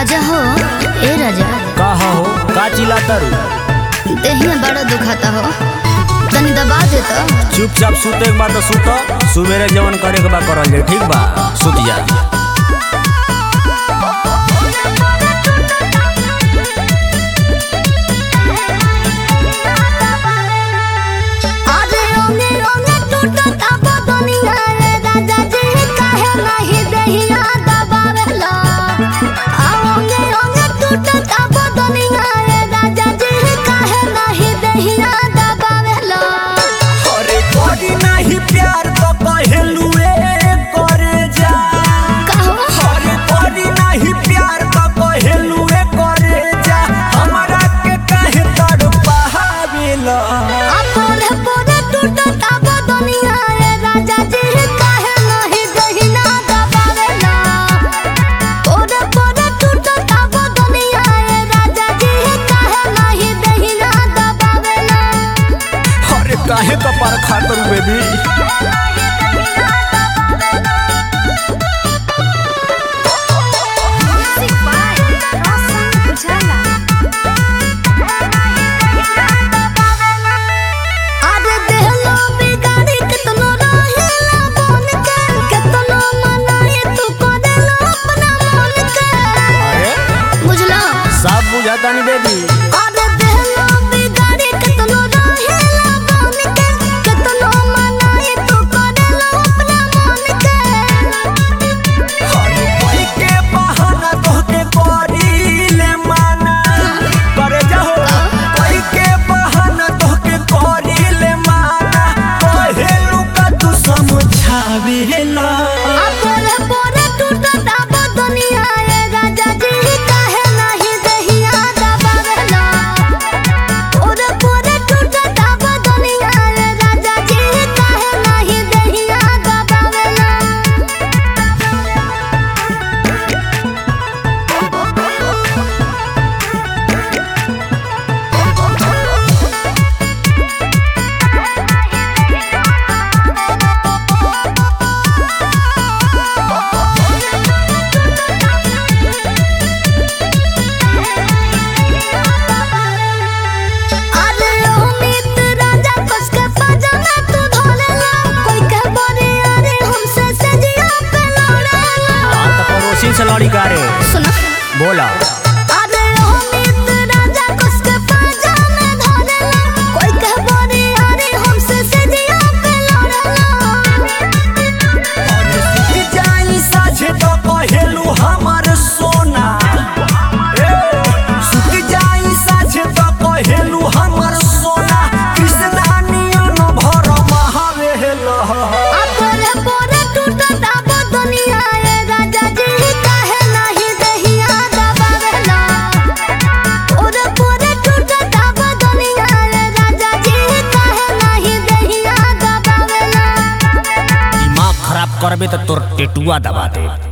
राजा हो ए राजा का हो का चिल्लाता रू देहिया बड़ा दुखाता हो तनी दबा दे तो चुपचाप सुते के बाद सुत सुबेरे जवन करे के बा करल जाए ठीक बा सुत जा अरे ओने ओने टूटता बदनिया रे राजा जी काहे नहीं देहिया दबावेला आ ओने ओने टूटता बदनिया रे राजा जी काहे नहीं देहिया दबावेला अरे कोई नहीं प्यार तो कहलू करे जा कहो अरे कोई नहीं प्यार तो कहलू करे जा हमरा के काहे तड़पावेला आ पोरे पोरे टूटता बदनिया रे राजा जी काहे नहीं देहिया दबावेला पोरे पोरे टूटता बदनिया रे राजा जी काहे नहीं देहिया दबावेला अरे काहे कपार खातर बेबी म्यूजिक बाय रोशन उजाला अरे देहलो बिगाड़ी कितनो रहेला बन के कितनो मनाए तू करेला अपना मन के अरे बुझला सब बुझाता नहीं बेबी अरे देहलो बिगाड़ी कितनो रहेला बन के कितनो मनाए तू करेला अपना मन के अरे कोई के बहाना तोहके करीले माना करे जाहो कोई के बहाना तोहके करीले माना कहेलू का तू समझावेला आ पोरे पोरे टूटता बदनिया रे राजा जी काहे नहीं देहिया दबावेला पोरे पोरे टूटता बदनिया रे राजा जी काहे नहीं देहिया दबावेला अरे ओ मित्र राजा कस के पजामा तू धोलेला कोई के बरे अरे हमसे सजिया पे लड़ेला तो पड़ोसी से लड़ी का रे सुना बोला अरे ओ मित्र राजा कस के पजामा धोलेला कोई के बरे अरे हमसे सजिया पे लड़ेला जाई साझे तो कहेलू हमर सोना ए, सुत जाई साझे तो कहेलू हमर सोना कृष्णा नियन भर महावेला आ पोरे पोरे टूटता बदनिया रे राजा जी काहे नहीं देहिया दबावेला पोरे पोरे टूटता बदनिया रे राजा जी काहे नहीं देहिया दबावेला दिमाग खराब करबे तो तोर टेटुआ दबा दे